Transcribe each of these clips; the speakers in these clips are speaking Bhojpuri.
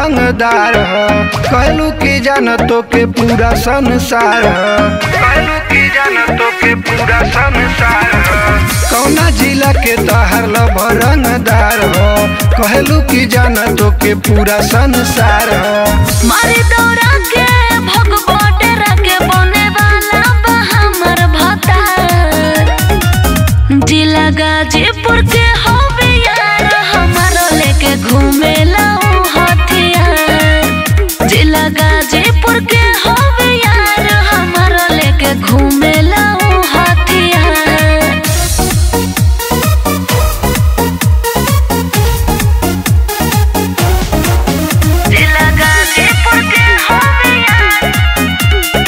रंगदार ह कहलू की जान तो के पूरा संसार ह कहलू की जान तो के पूरा संसार ह कौना जिला के तहर लब रंगदार ह कहलू की जान तो के पूरा संसार ह मारी दौड़ा के भगवा डेरा के बने वाला बा हमर भतार जिला गाजीपुर के हवे यार हमारो लेके घूमे लाऊ हथियार जिला गाजीपुर के हवे यार हमारो लेके घूमे लाऊ हथियार जिला गाजीपुर के हवे यार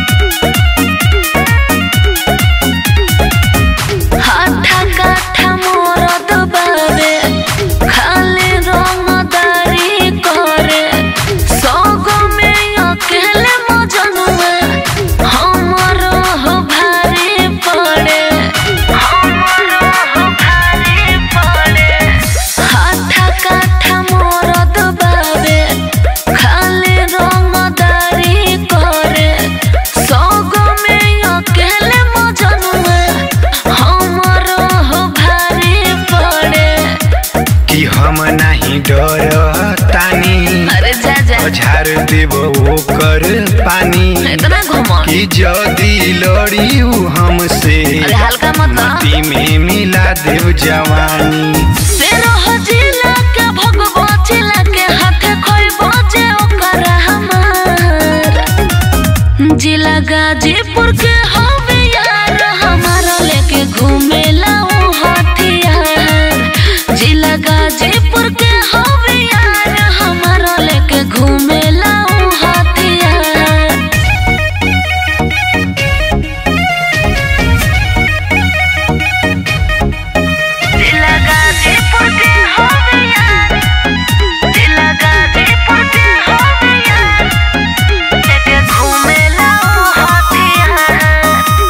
हाथा काठा मोरद बाबे खाली रंगदारी करे सौग में अकेले मजनुआ हमरो हो भारी पड़े हमरो हो भारी पड़े हाथा काठा मोरद बाबे खाली रंगदारी करे सौग में अकेले मजनुआ हमरो हो भारी पड़े कि हम नहीं डर तानी अरे जा जा झाड़ देव ओकर पानी इतना घुमा कि जदी लड़ी उ हमसे अरे हल्का मत ना माटी में मिला देव जवानी तेरो हजिला के भगवा चिला के हाथे खोई बजे ओकर हमार जिला गाजीपुर के हवे यार हमारा लेके घूमे लाऊ हथियार जिला गाजीपुर के हवे यार हमारा लेके घूमे लाऊ हथियार जिला गाजीपुर के हवे यार जिला गाजीपुर के हवे यार लेके घूमे लाऊ हथियार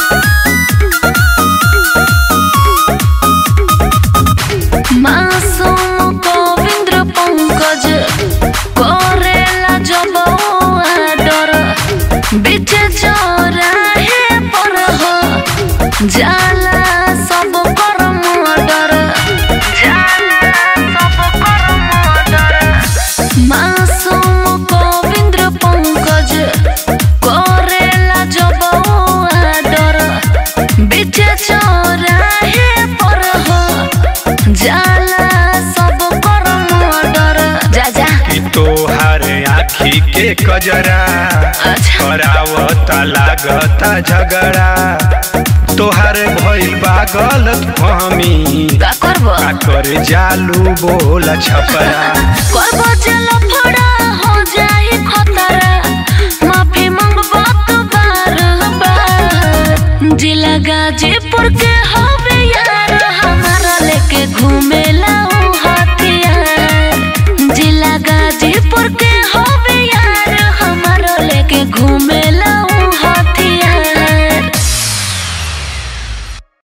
मासूम गोविंद्र पंकज करेला जब डर बीच चौराहे पर हो जाला सब कर मर्डर जाला सब कर मर्डर मासूम गोविंद्र पंकज करेला जब डर बीच चौराहे पर हो जाला सब कर मर्डर जा जा कि तोहार आखी के कजरा अच्छा करावता लागता झगड़ा तोहार भइल बा गलत फहमी का करबो का कर जालू बोला छपरा करबो जल फड़ा हो जाई खतरा माफी